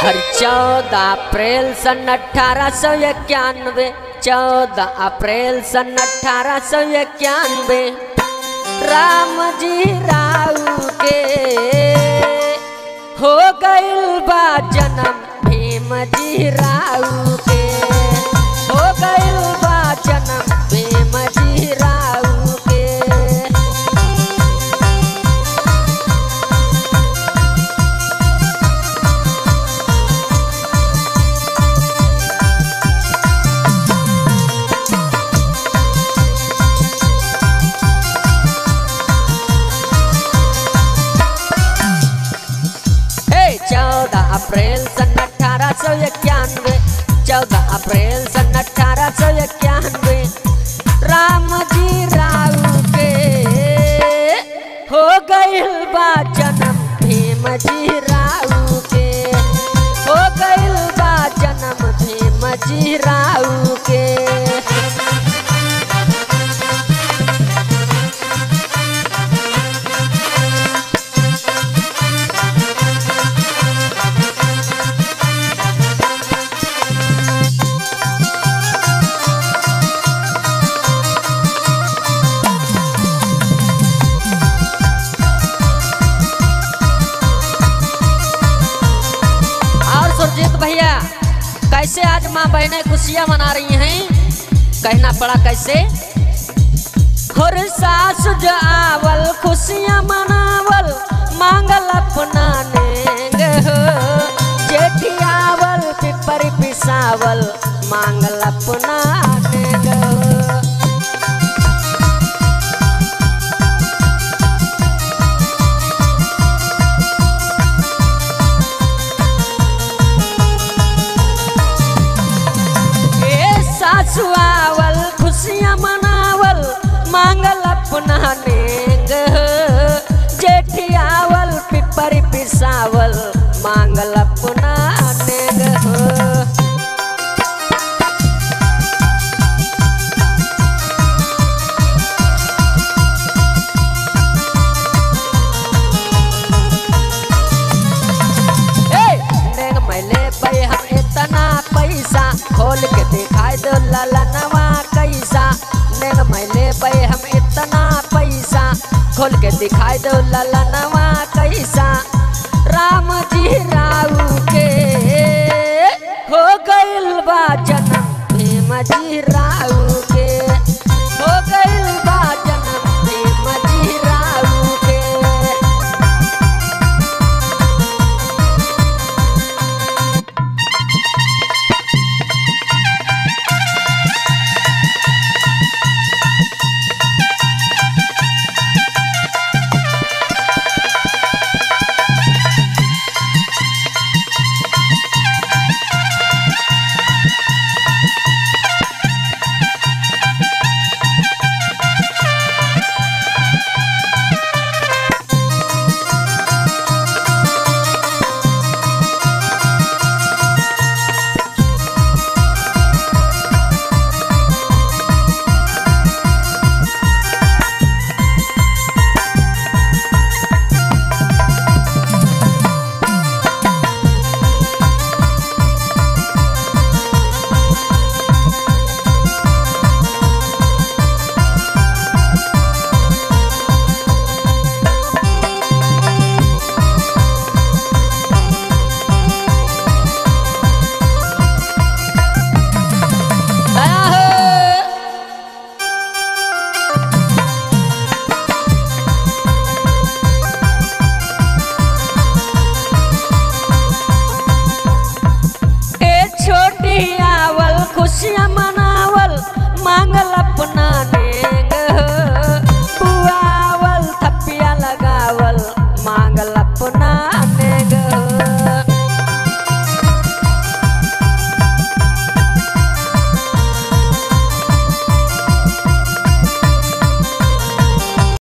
हर चौदह अप्रैल सन अठारह सौ इक्यानवे चौदह अप्रैल सन अठारह सौ इक्यानवे राम जी राव के हो गइल बा जन्म भीम जी राव के हो गइल बा जन्म भीम जी राव के चौदह अप्रैल सन अठारह सौ इक्यानवे चौदह अप्रैल सन अठारह सौ इक्यानवे राम जी राव के हो गइल बा जन्म भीम जी राव के हो गइल बा जन्म भीम जी राव के और सुरजीत भैया कैसे आज माँ बहनें खुशियाँ मना रही हैं कहना पड़ा कैसे हर सास जो आवल खुशियाँ मनावल मांगल अपना नेंग हो जेठी आवल पिपर पिसावल मांगल अपना नेंग हो ए सासु आवल खुशियाँ मनावल मांगल अपना नेंग जेठी आवल पिपर पिसावल मांगल अपना नेंग ए, नेंग मैले पे हम इतना पैसा खोल के दिखाई दो ललनवा कैसा नेंग मैले पे हम इतना पैसा खोल के दिखाई दो ललनवा कैसा राम जी राव के हो गइल बा जन्म भीम जी